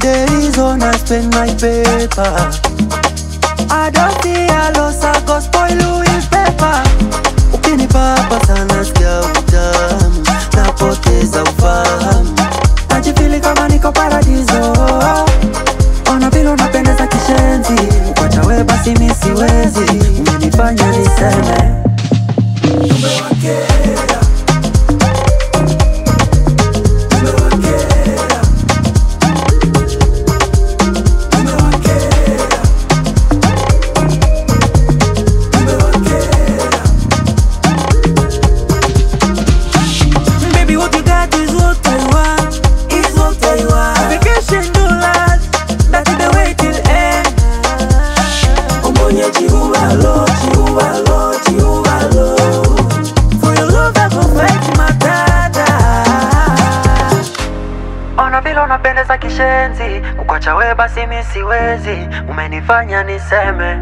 days on I spend my paper. I don't fear loss, I go spoil Louis paper. Ukinipapa sana sikia utamu, napoteza ufahamu, najifili kama niko paradiso. Ona vile unapendeza kishenzi, kwacha we basi mi siwezi, umenifanya niseme Baby, what you got is what I want. Is what I want. Vacation to last. That's the way till end. Omonye chihuahua, chihuahua, chihuahua. For your love, I go fight matata. Ona vile unapendeza kishenzi, kukwacha we basi mi siwezi, umenifanya niseme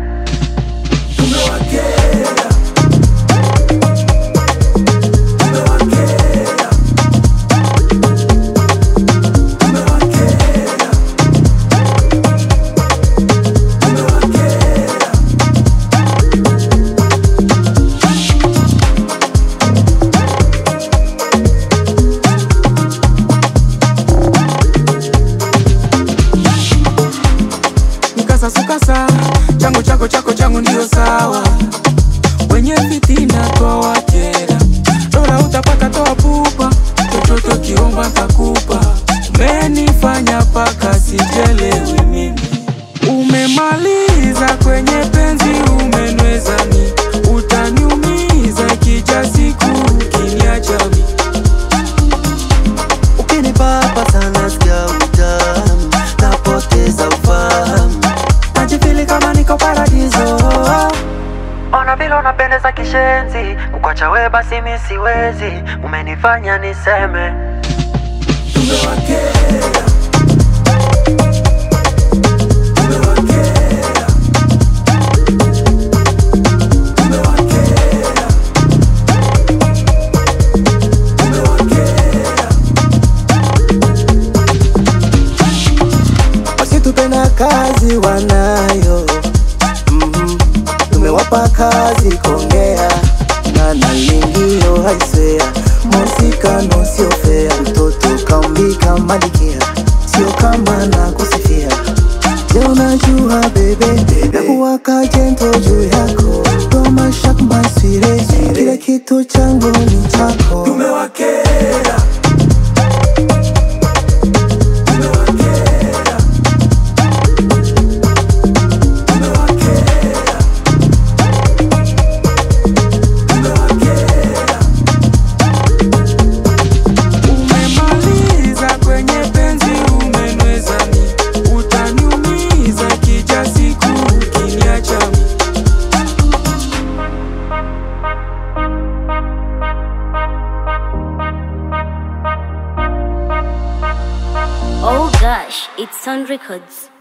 Mkasa sukasa, changu chako chako changu ndio sawa. Wenye fitina toa wakera, dola utapata toa pupa, chochote ukiomba ntakupa. Umenifanya paka sijelewi mimi, umemaliza kwenye penzi, umenweza mi, utaniumiza kija siku ukiniacha mi. Ukinipapa sana sikia utamu, napoteza ufahamu, najifili kama niko paradiso. Ona vile unapendeza kishenzi, kukwacha we basi mi siwezi, umenifanya niseme wasitupenda kazi wanayo mm tumewapa kazi kongea na nalingio haiswea mosikano sio fea mtoto kaumbika malikia sio kama na kusifia je unajua bebe na kuwaka jento juu yako tomashak maswire kila kitu changu ni chako Tumewakera, umemaliza kwenye penzi, umenweza mi, utaniumiza kija siku ukiniacha mi. Oh gosh, it's on records.